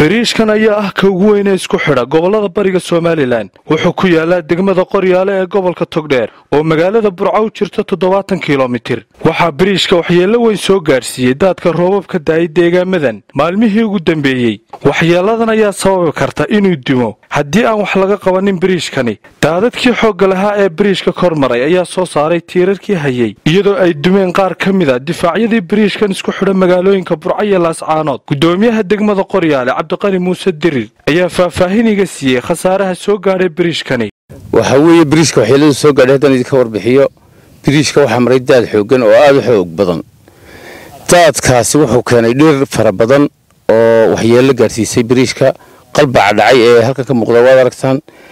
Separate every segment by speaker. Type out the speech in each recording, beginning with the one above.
Speaker 1: biriishkan ayaa ah ka ugu weyne isku xidha gobollada bariga somalilan wuxuu ku yaalaa degmada qoryaale ee gobolka togdheer oo magaalada burco u jirta toddobaatan kilomitir waxaa biriishka waxyeello weyn soo gaadhsiiyey daadka roobabka daayay deegaamadan maalmihii ugu dambeeyey waxyeelladan ayaa sababi karta inuu dimo haddii aan wax laga qabanin biriishkani daadadkii xoogga lahaa ee biriishka kor maray ayaa soo saaray tiirarkii hayey iyadoo ay dumeen qaar ka mid a difaacyadii biriishkan isku xidha magaalooyinka burco iyo laascaanood gudoomiyaha degmada qoryaale cabdiqani muuse dirir ayaa faahfaahiniga siiyey khasaaraha soo gaadhay biriishkani
Speaker 2: waxaa weeye biriishka waxyeeladu soo gaadhay haddaan idinka warbixiyo biriishka waxaa maray daad xooggan oo aada u xoog badan daadkaasi wuxuu keenay dhir fara badan oo waxyeello gaadhsiisay biriishka qalbaca dhacay ee halkan ka muuqda waad aragtaan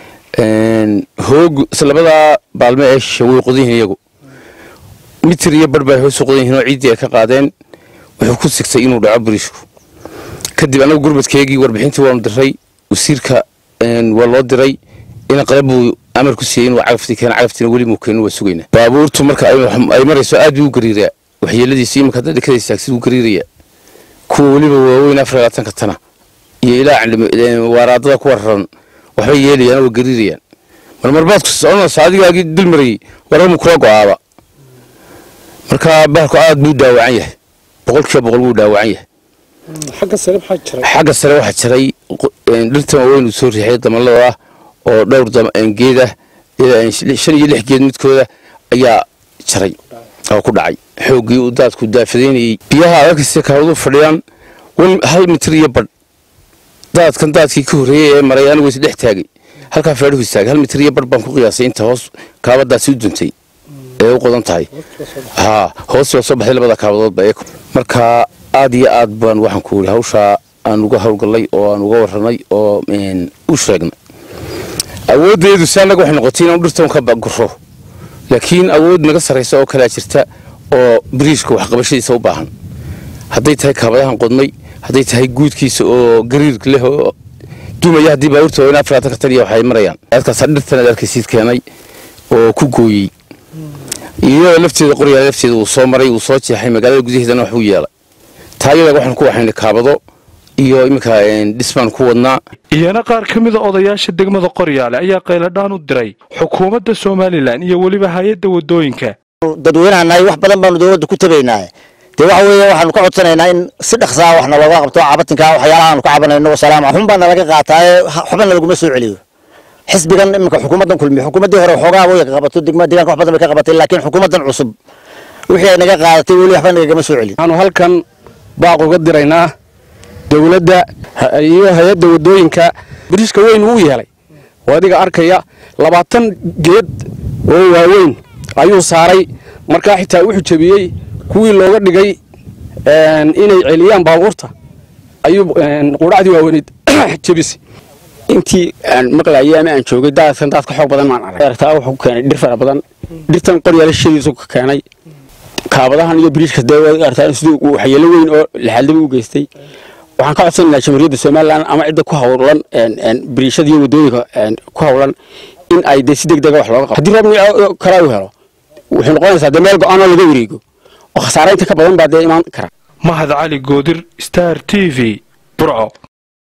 Speaker 2: hoog labadaa baalme ee shishe way qodan yihiin iyagu mitir iyo barh bay hoos u qodan yihiin oo ciiddii ay ka qaadeen wuxuu ku sigtay inuu dhaco biriishku kadib annagu gurmadkeegii warbixintii waanu diray wasiirka waa loo diray ina qalab buu amar ku siiyey inuu cagaftii keena cagaftiina weli muu keenin waa sugaynaa baabuurtu marka ay marayso aad buu u gariiraa waxyeeladiisa iminka hadda dhekada istaagsid wuu gariiraya kuwa weliba waaweyn afar labaatanka tana iyo ilaa waaraadada kuwa raran waxbay yeelayaan oo waa gariirayaan marmarbaadku soconaysa adigaagii dul marayey wararmu kula go'aaba marka bahalku aad buu dhaawacan yahay boqolkiiba boqol buu dhaawacan yahay xagga sare waxaa jiray dhirtan waaweyn uu soo riixay damalada ah oo dhowr geed ah shan iyo lix geed midkooda ayaa jaray oo ku dhacay xooggii uu daadku daafadaynayey biyaha adagkasta kaawadu fadhiyaan hal mitir iyo badh daadkan daadkii ka horreeyey ee maray anigu is dhex taagay halkaa feedhuhu istaagay hal mitir iyo badh baan ku qiyaasay inta hoos kaabadaasi u duntay ee u qodan tahay haa hoos waa soo baxday labada kaabadoodba ee marka aad iyo aad baan waxaan ku yidhi hawshaa aan uga howlgallay oo aan uga warranay oo u sheegnay awooddeedu si annaga waxay noqotay inaan dhirtan ka guro laakiin awood naga sarraysa oo kalea jirta oo biriishka waxqabashadiisa u baahan hadday tahay kaabadahan qodnay hadday tahay guudkiisa oo gariir leh oo dumaya haddii baabuurta waaweyn afaraatan ka taniya waxay marayaan adkaasa dhirtan aad arkaysiid keenay oo ku gooyey iyo lafteeda qoryaale lafteeda uu soo maray uu soo jeexay magaalada gudaheedana waxbuu yeelay taayada waxaan ku waxaynay kaabado iyo iminka dhisbaan ku wadnaa
Speaker 1: iyana qaar ka mida odayaasha degmada qoryaale ayaa qayladhaan u diray xukuumadda somalilan iyo weliba hay-adda waddooyinka
Speaker 3: dadweynahannahay wax badan baanu dowladda ku tabaynaa dee waxa weeye waxaanu ka codsanaynaa in si dhaqsaa wax nalooga qabto cabatinka waxyaalaha aanu ka cabanayno wasalaam xun baa nalaga qaataaye waxba nalaguma soo celiyo xisbigan iminka xukuumaddan kulmiye xukuumaddii hore waxoogaa way ka qabato degmada deegaanka wax badan bay ka qabatay laakiin xukuumaddan cusub wixii ay naga qaadatay weli waxba nagagama soo celin
Speaker 4: waxaanu halkan baaq uga diraynaa dowladda iyo hay-adda waddooyinka biriishka weyn wuu yeelay oo adiga arkaya labaatan geed oo waaweyn ayuu saaray markaa xitaa wuxuu jebiyey kuwii looga dhigay inay celiyaan baabuurta ayuu qudhacdii waaweyneyd jebisay
Speaker 5: intii aan maqlayay ama aan joogay daadkan daad ka xoog badan maan arag aragtaa wuxuu ku keenay dhir fara badan dhirtan qoryaale shadiisu ka keenay kaabadahan iyo biriishka dee aragtaa siduu waxyeelo weyn oo laxaaldaba u geystay waxaan ka codsanaynaa jamhuuriyadda somalilan ama cidda ku hawlan biriishada iyo waddooyinka ku hawlan in ay dee si deg dega wax looga qabo haddii roob kale uu helo waxay noqonaysaa dee meel go-aanoo laga wareego oo khasaaraynta ka badan baa dee imaan kara
Speaker 1: mahad cali goodir star t v burco